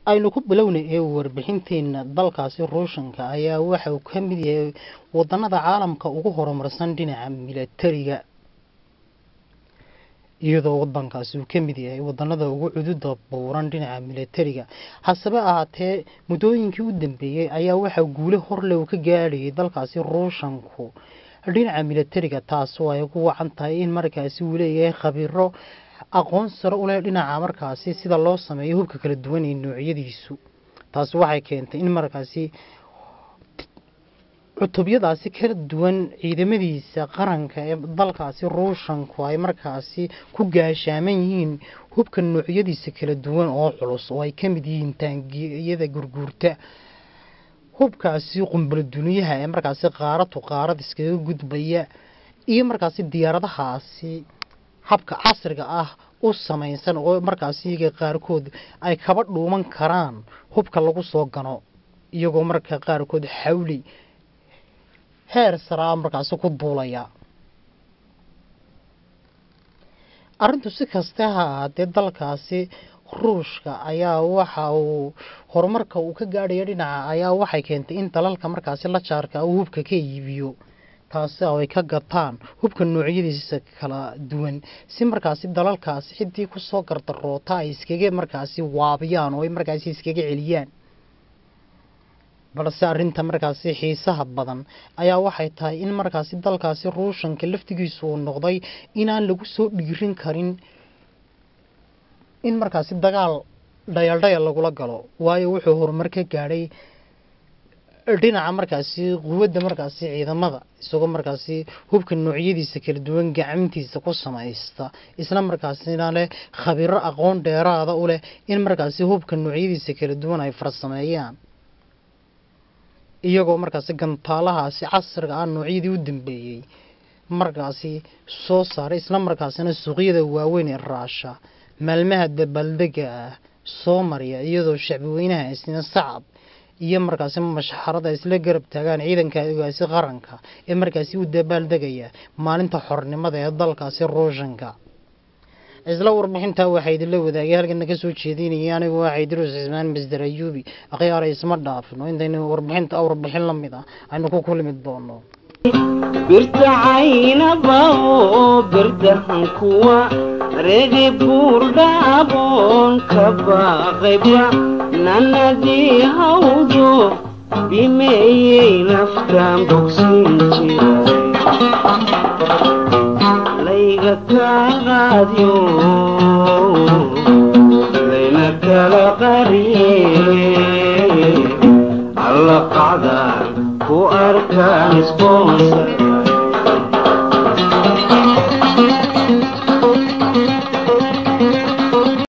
aynu ku bilownay ee warbixinteena dalkaasi ruushanka ayaa waxa uu ka mid yahay wadanada caalamka ugu horumarsan dhinaca milatariga iyadoo wadankaasi uu ka mid yahay wadanada ugu cududa buuran dhinaca milatariga hasebe ahaatee muddooyinkii u dambeeyey ayaa waxaa guule horle uu ka gaadhayay dalkaasi ruushanku dhinaca milatariga taasoo ay ku wacan tahay in markaasi uu leeyahay khabiiro aqoon sare u leh dhinaca markaasi sida loo sameeyo hubka kala duwan ee noocyadiisu taasi waxay keentay in markaasi cutubyadaasi kala duwan ciidamadiisa qaranka ee dalkaasi ruushanku ay markaasi ku gaashaaman yihiin hubka noocyadiisa kala duwan oo culus oo ay ka mid yihiin taangiyada gurguurta hubkaasi qumbalo duniyaha ee markaasi qaaradu qaarad iskaga gudbaya iyo markaasi diyaaradahaasi habka casriga ah u samaysan oo markaasi iyaga qaarkood ay kaba dhuuman karaan hubka lagu soo gano iyagoo marka qaarkood xawli heer saraa markaasi ku duulaya arrintu si kasta ha ahaatee dalkaasi ruushka ayaa waxa uu horumarka uu ka gaadhaya dhinaca ayaa waxay keentay in dalalka markaasi la jaarka uu hubka ka iibiyo taasi oo ay ka gataan hubka noocyadiisa kala duwan si markaasi dalalkaasi ciddii kusoo gardaroota ay iskaga markaasi waabiyaan oo ay markaasi iskaga celiyaan balse arrinta markaasi xiisaha badan ayaa waxay tahay in markaasi dalkaasi ruushanka laftigiisu uu noqday inaan lagu soo dhiirin karin in markaasi dagaal dhayaldhayal lagula galo waayo wuxuu horumar ka gaadhay dhinaca markaasi quwadda markaasi ciidamada isagoo markaasi hubka noocyadiisa kala duwan gacantiisa ku samaysta isla markaasina leh khabiiro aqoon dheeraada u leh in markaasi hubka noocyadiisa kala duwan ay farsameeyaan iyagoo markaasi gantaalahaasi casriga ah noocyadii u dambeeyey markaasi soo saaray isla markaasina suuqyada waaweyn ee raasha maalmaha dabaaldega ah soo mariya iyadoo shacbi weynaha isna sacab iyo markaasi mashxarada isla garab taagaan ciidanka ogaasi qaranka ee markaasi u dabaaldegaya maalinta xornimada ee dalkaasi ruushanka isla warbixintaa waxaa idinla wadaagay halkana ka soo jeedinaya anigu waa xaydiruus cismaan masder ayuubi akhyaara isma dhaafno intaynu warbixinta warbixin la mid ah aynu ku kulmi doono birta caynaba oo birdahan kuwa regi buurdhaaboon ka baaqayba nanadii hawdo bimeeyey naftaan bogsin jiray layga kaaqaadyo layna kala qariye alla qacdaan ku arkaan sponsor